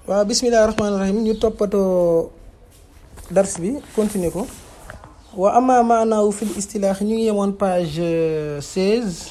waaw bismillahi rahmaani rahim ñu toppatoo dars bi continuer ko wa ama maanaawu fil istilaax ñu ngi yemoon page seize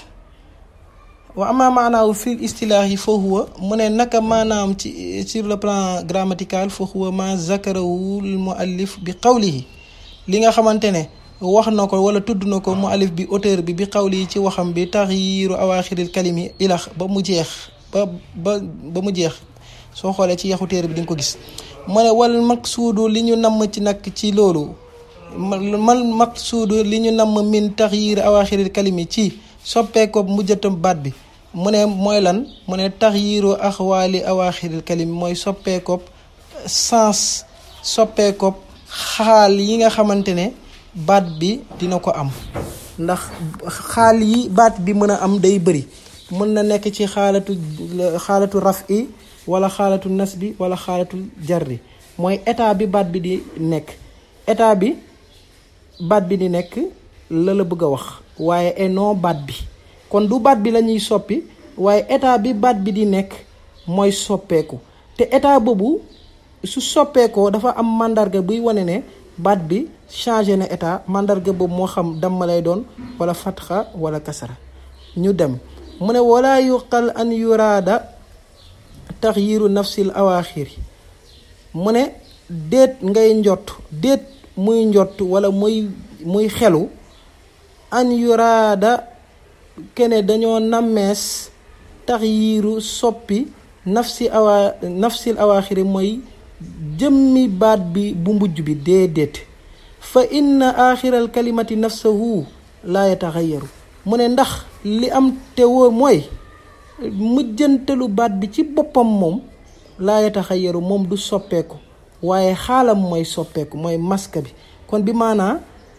wa ama maanaawu fil istilaax yi fa huwa mu ne naka maanaam ci sur le plan grammatical fa huwa ma zakarawul muallif bi qawlihi li nga xamante ne wax na ko wala tudd na ko muallif bi auteur bi bi qawlihi ci waxam bi taxyiiru awaaxiril kalimi ilax ba mu jeex ba ba ba mu jeex soo xoolee ci yaxu téere bi di nga ko gis mu ne wal maqsuudu li ñu namm ci nag ci loolu mal maqsuudu li ñu namm min taxyiir awaaxiril kalimi ci soppeeko mujjatam baat bi mu ne mooy lan mu ne taxyiiru axwaali awaaxiril kalimi mooy soppeekoob sens soppeekoob xaal yi nga xamante ne baat bi dina ko am ndax xaal yi baat bi mën a am day bëri mën na nekk ci xaalatu xaalatu raf i wala xaalatu nas bi wala xaalatu jarri mooy état bi baat bi di nekk état bi baat bi di nekk la la bëgg a wax waaye et non baat bi kon du baat bi la ñuy soppi waaye état bi baat bi di nekk mooy soppeeku te état boobu su soppeekoo dafa am mandarga buy wane ne baat bi changé na état mandarga boobu moo xam damma lay doon wala fatxa wala kasara ñu dem mu ne wala yuqal an yuraada taxyiru nafsil awaaxiri mu ne déet ngay njott déet muy njott wala muy muy xelu an yuraada kene dañoo nammees taxyiru soppi nafsi awa nafsil awaaxiri mooy jëmmi baat bi bu mujj bi déedéet fa inna aaxiral kalimati nafsahu laa yataxayaru mu ne ndax li am te wóor mooy mujjantalu baat bi ci boppam moom laa yataxayaru moom du soppeeku waaye xaalam mooy soppeeku mooy maska bi kon bi maanaa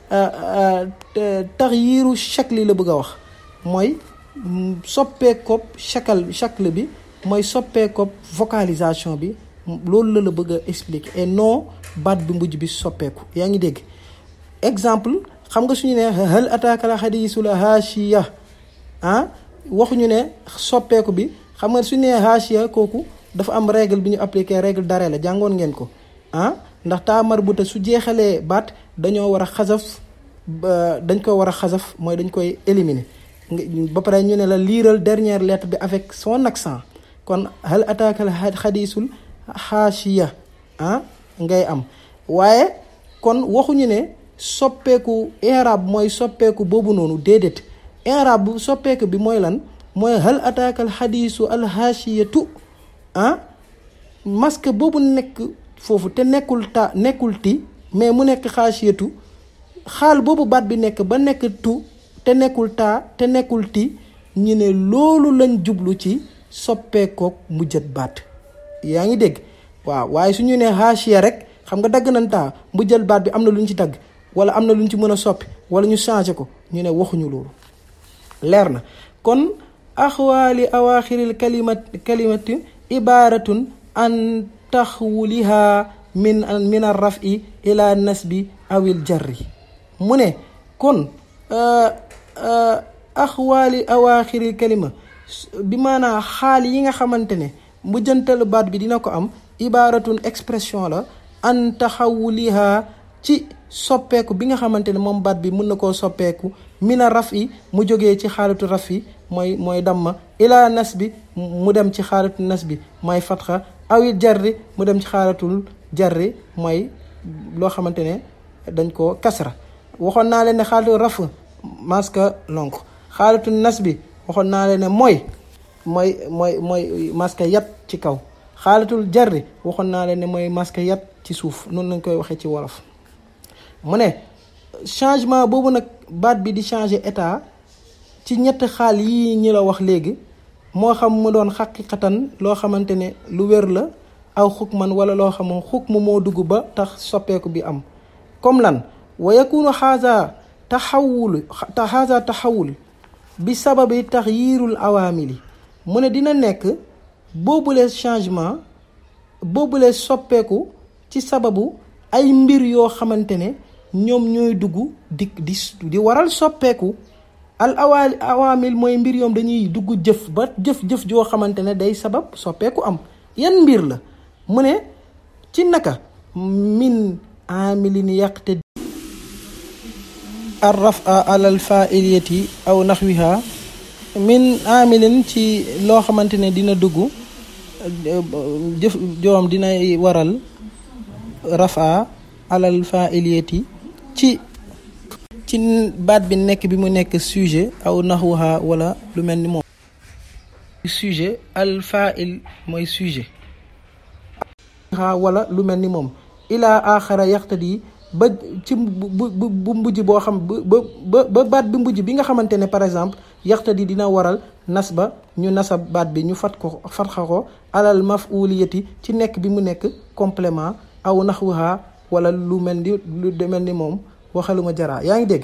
taxyiru shakli la bëgg a wax mooy soppeekoob shakal shakl bi mooy soppeekoob vocalisation bi loolu la la bëgg a expliquer et non baat bi mujj bi soppeeku yaa ngi dégg exemple xam nga suñu ne hal ataaka la xadiisul haashiya ah waxuñu ne soppeeku bi xam nga suñu nee haashiya kooku dafa am règle bi ñu appliqué règle d'arrêt la jàngoon ngeen ko ah ndax taa marbuta su jeexalee baat dañoo war a xasaf dañ ko war a xasaf mooy dañ koy éliminer ba pare ñu ne la liiral dernière lettre bi avec son accent kon hal ataaka la xadiisul haashiya ah ngay am waaye kon waxuñu ne soppeeku i'rab mooy soppeeku boobu noonu déedéet i'rab bu soppeeku bi mooy lan mooy hal ataakal xadiisu alhaashiyatu ah masque boobu nekk foofu te nekkul ta nekkul ti mais mu nekk xaashiyatu xaal boobu baat bi nekk ba nekk tu te nekkul taa te nekkul ti ñu ne loolu lañ jublu ci soppeekook mujjat baat yaa ngi dégg waaw waaye su ñu nee haashiya rek xam nga dagg nañ taa mujjal baat bi am na lu ñu ci dagg wala am na lu ñu ci mën a soppi wala ñu changé ko ñu ne waxuñu loolu leer na kon axwaali awaaxiril kalimat kalimati ibaaratun an taxwuliha min min ar rafi ila nasbi awil jarri mu ne kon axwaali awaaxiril kalima bi maanaa xaal yi nga xamante ne mujjantalu baat bi dina ko am ibaaratun expression la an taxawuliha ci soppeeku bi nga xamante ne moom baat bi mën na koo soppeeku mina raf yi mu jógee ci xaalatu raf yi mooy mooy damma ila nas bi mu dem ci xaalatu nas bi mooy fatxa awi jarri mu dem ci xaalatul jarri mooy loo xamante ne dañ koo kasra waxoon naa leen ne xaalatu raf maska lonk xaalatu nas bi waxoon naa leen ne mooy mooy mooy mooy maska yat ci kaw xaalatul jarri waxoon naa leen ne mooy maska yat ci suuf noonu lañ koy waxee ci wolof mu ne changement boobu nag baat bi di changer état ci ñetti xaal yii ñi la wax léegi moo xam mu doon xaqiqatan loo xamante ne lu wér la aw xukman wala loo xam xukmu moo dugg ba tax soppeeku bi am comme lan wa yakunu xaasa taxawul xaasa taxawul bi sababi taxyiirul awaamili mu ne dina nekk boobule changement boobule soppeeku ci sababu ay mbir yoo xamante ne ñoom ñooy dugg di di di waral soppeeku al awaali awaamil mooy mbir yoom dañuy dugg jëf ba jëf-jëf joo xamante ne day sabab soppeeku am yan mbir la mu ne ci naka min amilin yaqte ar rafa alal failiyati aw naxwiha min amilin ci loo xamante ne dina dugg jëf joom dinay waral rafa alal failiyati ci ci baat bi nekk bi mu nekk sujet aw naxwaha wala lu mel ni moom sujet al fa'il mooy sujet wala lu mel ni moom ilaa axara yaxtadi ba ci bu bu mbujj boo xam ba ba ba baat bi mbujj bi nga xamante ne par exemple yaxtadi dina waral nas ba ñu nasab baat bi ñu fat ko fatxa ko alal maf'uliyati ci nekk bi mu nekk complément aw naxwaha wala lu mel ni lu mel ni moom waxaluma jaraa yaa ngi dégg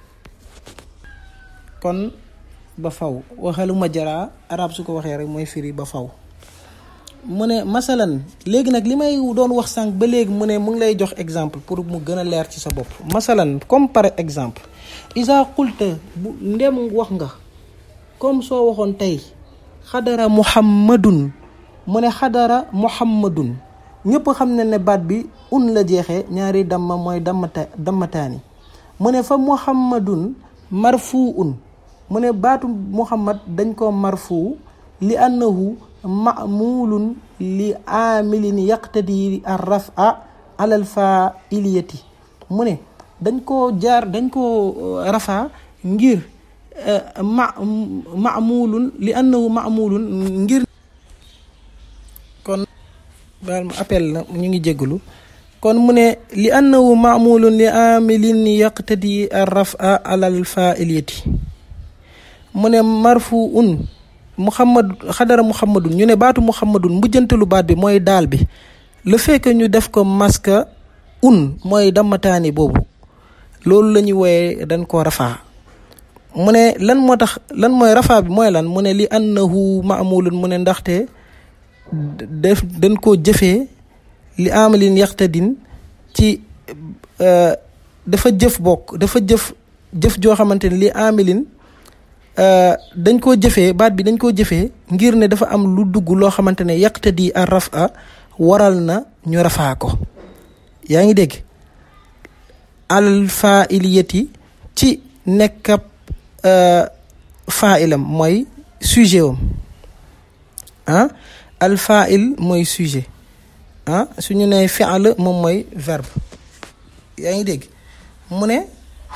kon ba faw waxaluma jaraa arab su ko waxee rek mooy firi ba faw mu ne masalan léegi nag li may doon wax sànq ba léegi mu ne mu ngi lay jox exemple pour mu gën a leer ci sa bopp masalan comme par exemple isa qulta bu ndem wax nga comme soo waxoon tey xadara muhammadun mu ne xadara muhammadun ñëpp xam ne ne baat bi un la jeexee ñaari damma mooy dammata dammataani mu ne fa muhammadun marfu un mu ne baatu muhammad dañ ko marfu li annahu ma'mulun li amilin yaqtadi ar rafa alal fa'iliyati mu ne dañ koo jaar dañ koo rafa ngir ma ma'mulun li annahu ma'mulun ngir kon baal ma appel la ñu ngi jégalu kon mu ne li annahu ma'mulun li amilin yaqtadi ar rafa alal fa'iliyati mu ne marfu un muhammad xadara muhammadun ñu ne baatu muhammadun mujjantalu baat bi mooy daal bi le fait que ñu def ko maska un mooy dammataani boobu loolu la ñuy wooyee dañ koo rafaa mu ne lan moo tax lan mooy rafaa bi mooy lan mu ne li annahu maamulun mu ne ndaxte def dañ koo jëfee li amalin yaxtadin ci dafa jëf bokk dafa jëf jëf joo xamante ne li amalin dañ koo jëfee baat bi dañ koo jëfee ngir ne dafa am lu dugg loo xamante ne yaqtadi ar rafa waral na ñu rafaa ko yaa ngi dégg al fa'iliyati ci nekkab fa'ilam mooy sujet wam ah al fa'il mooy sujet ah suñu nee fi'l moom mooy verbe yaa ngi dégg mu ne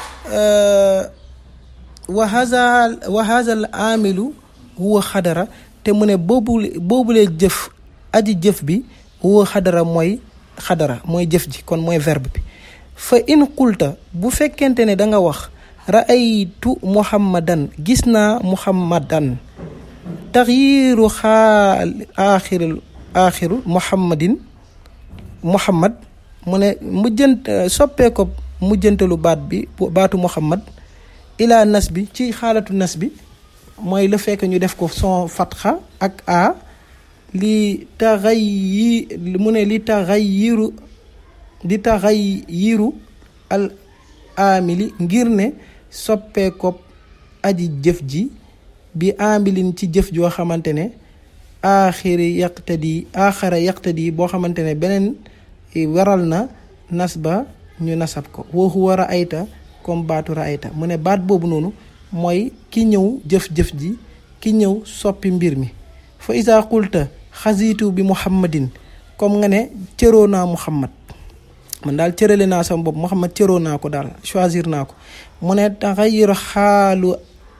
wa haza wa haza al amilu huwa xadara te mu ne boobu boobulee jëf aji jëf bi huwa xadara mooy xadara mooy jëf ji kon mooy verbe bi fa in qulta bu fekkente ne da nga wax ra'aytu muhammadan gis naa muhammadan taxyiru xaal aaxiru aaxiru muhammadin muhammad mu ne mujjant soppee ko mujjantalu baat bi baatu muhammad ilaa nas bi ci xaalatu nas bi mooy le fait que ñu def ko son fatxa ak a li taxay yi mu ne li taxay yiru li taxay yiru al amili ngir ne soppee ko aji jëf ji bi amilin ci jëf joo xamante ne aaxiri yaqtadi aaxara yaqtadi boo xamante ne beneen waral na nas ba ñu nasab ko waxu war a ayta comme baatu raayta mu ne baat boobu noonu mooy ki ñëw jëf-jëf ji ki ñëw soppi mbir mi fa isa qulta xasiitu bi muhammadin comme nga ne cëroo naa muhammad man daal cërale naa sama bopp muhammad cëroo naa ko daal choisir naa ko mu ne taxayir xaalu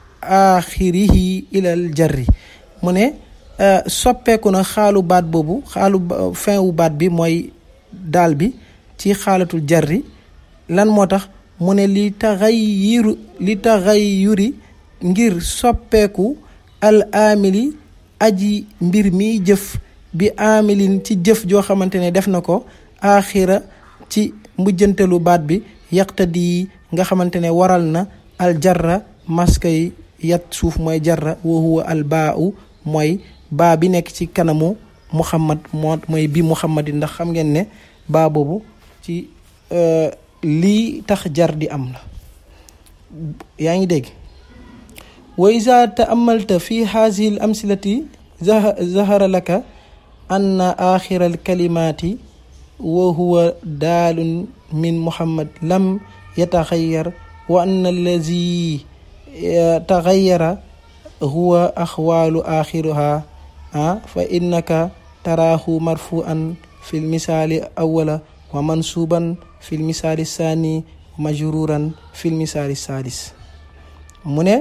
axirihi ilal jarri mu ne soppeeku na xaalu baat boobu xaalu fin wu baat bi mooy daal bi ci xaalatul jarri lan moo tax mu ne li taxayiru li taxayuri ngir soppeeku al amili aji mbir mi jëf bi amilin ci jëf joo xamante ne def na ko axira ci mujjantelu baat bi yaqtadi nga xamante ne waral na al jarra maska yi yat suuf mooy jarra wa huwa al baau mooy baa bi nekk ci kanamu muhammad moo mooy bi muhammadin ndax xam ngeen ne baa boobu ci lii tax jar di am la yaa ngi dégg wa isa taamalta fi haasihi l amsilati zahara laka anna axira alkalimaati wa huwa daalun min muhammad lam yataxayar wa anna allazi taxayara huwa axwaalu axiruha ah fa innaka taraahu marfuan fi lmisaali awala wa mansuuban fi lmisaali saani majruuran fi lmisaali saadis mu ne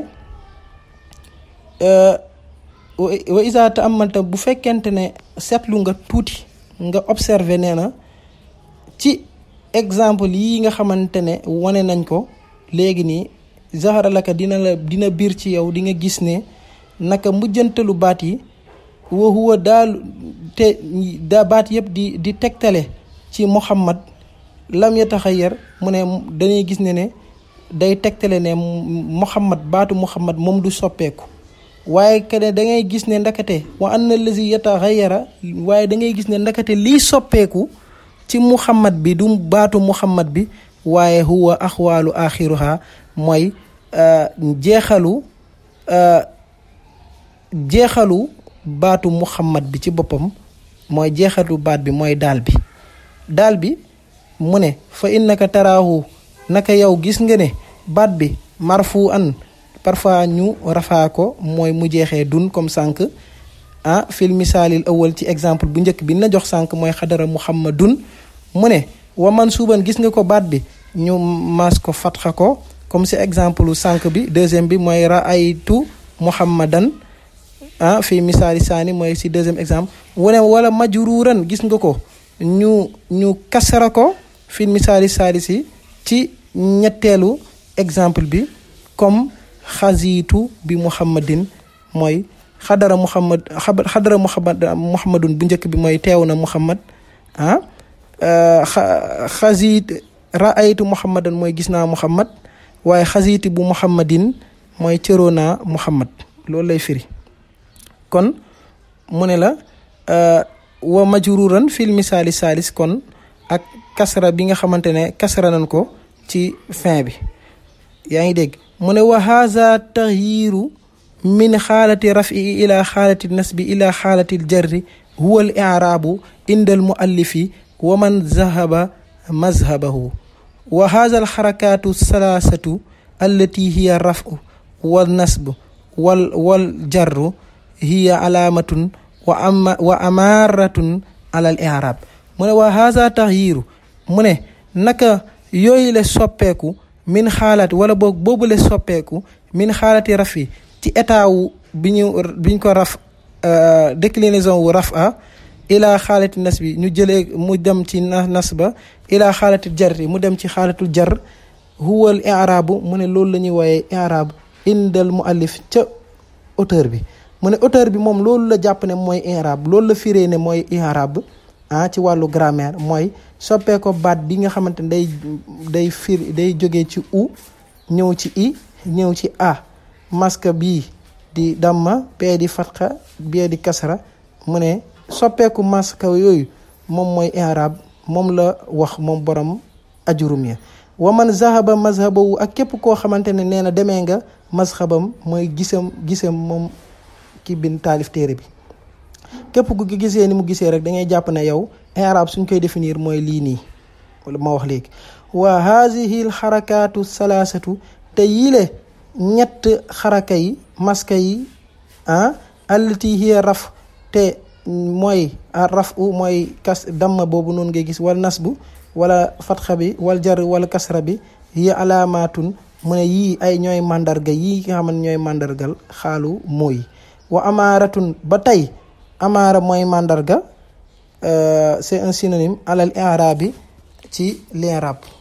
wa isa taamalta bu fekkente ne seetlu nga tuuti nga observé nee na ci exemple yi nga xamante ne wane nañ ko léegi nii zahara laka dina la dina biir ci yow di nga gis ne naka mujjantalu baat yi wa huwa daal te da baat yëpp di di tegtale ci muhammad lam yataxayyar mu ne dañuy gis ne ne day tegtale ne muhammad baatu muhammad moom du soppeeku waaye kene da ngay gis ne ndakate wa anna lazi yataxayyara waaye da ngay gis ne ndakate liy soppeeku ci muhammad bi du baatu muhammad bi waaye huwa axwaalu axiruha mooy jeexalu jeexalu baatu muhammad bi ci boppam mooy jeexalu baat bi mooy daal bi daal bi mu ne fa innaka taraahu naka yow gis nga ne baat bi marfu an parfois ñu rafaa ko mooy mu jeexee dun comme sànq ah fil misaalil awal ci exemple bu njëkk bi na jox sànq mooy xadara muhammadun mu ne wa man suuban gis nga ko baat bi ñu mas ko fatxa ko comme si exemple sànq bi deuxième bi mooy raaytu muhammadan ah fii misaali saani mooy si deuxième exemple wane wala majruuran gis nga ko ñu ñu kasara ko fii misaali saali si ci ñetteelu exemple bi comme xasiitu bi muhammadin mooy xadara muhammad xadara muhammad muhammadun bu njëkk bi mooy teew na muhammad ah xasiit raaytu muhammadan mooy gis naa muhammad waaye xasiiti bu muhammadin mooy cëroo naa muhammad loolu lay firi kon mu ne la wa majruran fil misaali saalis kon ak kasra bi nga xamante ne kasra nañ ko ci fin bi yaa ngi dégg mu ne wa haza taxyiru min xaalati rafi ila xaalati nasbi ila xaalati jarri huwa al i'raabu inda al muallifi wa man zahaba mazhabahu wa haza al xarakaatu salaasatu allati hiya rafu wal nasbu wal wal jarru hiya alaamatun wa ama wa amaaratun ala al i'raab mu ne wa haza taxyiru mu ne naka yooyu la soppeeku min xaalaati wala boog boobu la soppeeku min xaalati rafi ci état wu bi ñu bi ñu ko raf déclinaison wu raf a ila xaalati nas bi ñu jëlee mu dem ci nas ba ila xaalati jarri mu dem ci xaalatul jar huwal i'raabu mu ne loolu la ñuy wooyee i'raab indal muallif ca auteur bi mu ne auteur bi moom loolu la jàpp ne mooy i'raab loolu la firee ne mooy i'raab ah ci wàllu grammaire mooy soppee ko baat bi nga xamante ne day day fir day jógee ci u ñëw ci i ñëw ci a maska bii di damma bee di fatxa bee di kasra mu ne soppeeku maska yooyu moom mooy i'rab moom la wax moom borom ajurum ya wa man zahaba mazhabawu ak képp koo xamante ne nee na demee nga mazhabam mooy gisam gisam moom ki bin taalif téere bi képp ku gisee ni mu gisee rek da ngay jàpp ne yow i'rab suñ koy définir mooy lii nii wala ma wax léegi wa haadihi l xarakaatu salaasatu te yile ñett xaraka yi maska yi ah allati hiya raf te mooy raf u mooy kas damma boobu noonu ngay gis wala nasbu wala fatxa bi wal jar wala kasra bi hiya alaamatun mu ne yii ay ñooy màndarga yii nga xam ne ñooy màndargal xaalu mooy wa amaaratun ba tey amaara mooy màndarga c'est un synonyme alal i'rab bi ci l'i'rab